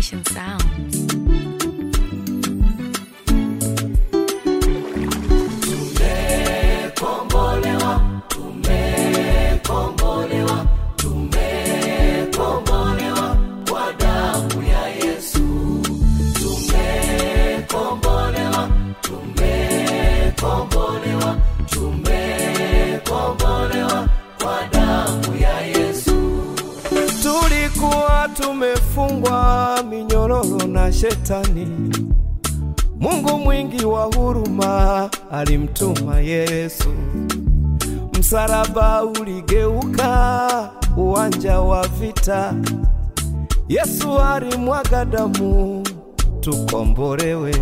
Nation Sounds. Tulikuwa tumefungwa minyororo na shetani. Mungu mwingi wa huruma alimtuma Yesu. Msalaba uligeuka uwanja wa vita. Yesu alimwaga damu tukombolewe.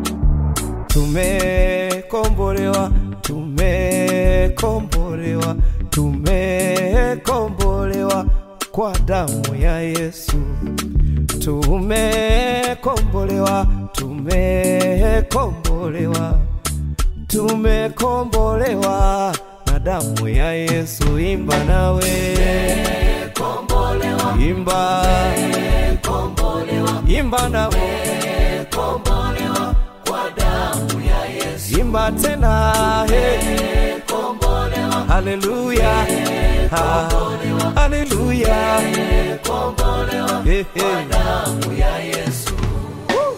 Tumekombolewa, tumekombolewa, tumekombolewa kwa damu ya Yesu. Tumekombolewa, tumekombolewa, tumekombolewa na damu ya Yesu. Imba nawe, imba, imba nawe, imba tena, he. Haleluya, ha, haleluya, He, he. Woo.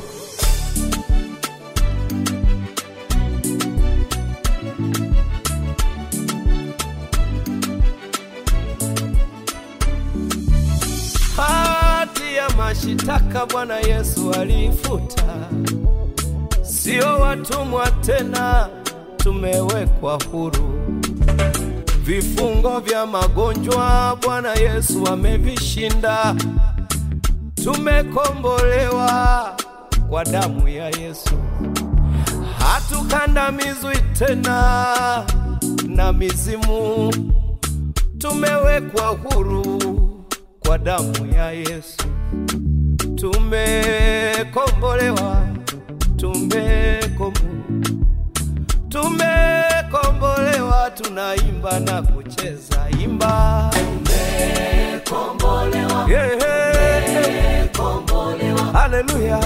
Hati ya mashitaka Bwana Yesu alifuta, sio watumwa tena, tumewekwa huru. Vifungo vya magonjwa Bwana Yesu amevishinda, tumekombolewa kwa damu ya Yesu. Hatukandamizwi tena na mizimu, tumewekwa huru kwa damu ya Yesu. Tumekombolewa, tumekombolewa tumekombolewa, tunaimba na kucheza, imba tumekombolewa, yeah, yeah. Haleluya,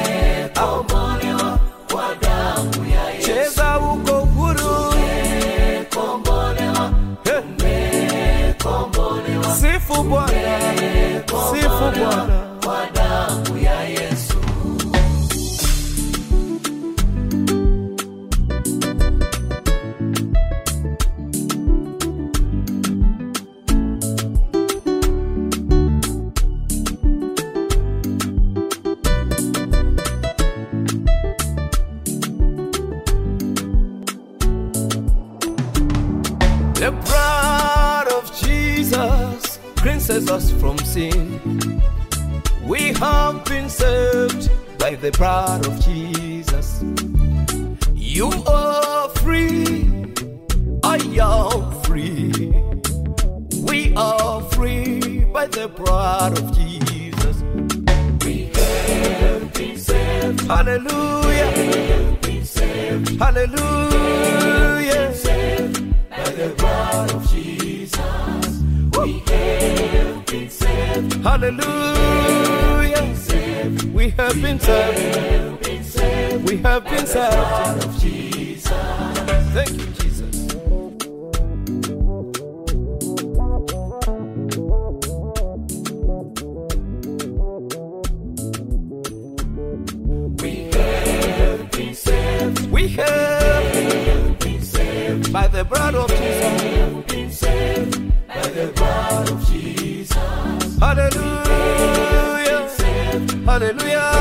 cheza uko huru, Eh. sifu Bwana, sifu Bwana. The blood of Jesus cleanses us from sin. We have been saved by the blood of Jesus. You are free, I am free. We are free by the blood of Jesus. We have been saved. Hallelujah. Hallelujah. By the blood of Jesus. We have been saved. Hallelujah. We have been saved. We have been saved. Thank you, Jesus. We have been saved by the blood of Jesus. By the blood of Jesus. Hallelujah. Hallelujah.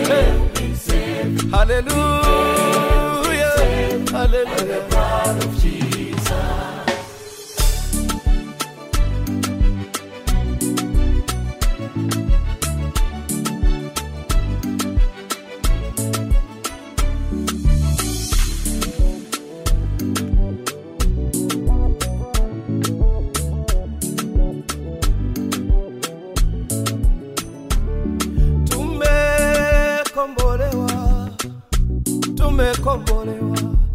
Hallelujah. Hallelujah. blood of Jesus. Tumekombolewa, tumekombolewa,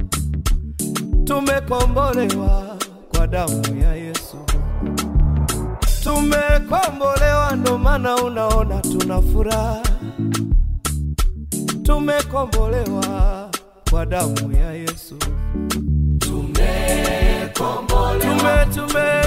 tumekombolewa kwa damu ya Yesu. Tumekombolewa, ndo maana unaona tuna furaha. tumekombolewa kwa damu ya Yesu. tumekombolewa Tume tume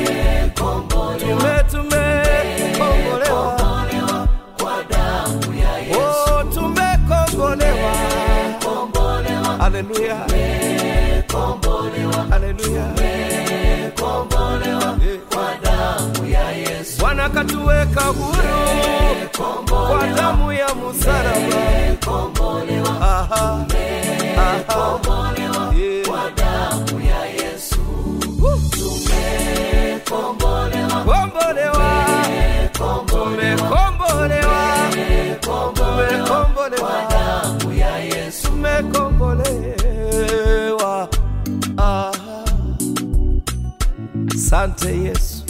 tume tumekombolewa kwa damu ya Yesu oh, tumekombolewa. kombolewa Haleluya, kombolewa haleluya. kombolewa Eh. kwa damu ya Yesu Bwana katuweka huru kwa damu ya msalaba. kombolewa Aha, aha, kombolewa yeah. kwa damu ya Yesu tumekombolewa Kombolewa, tumekombolewa, tumekombolewa, damu ya Yesu tumekombolewa. Aha. Sante Yesu,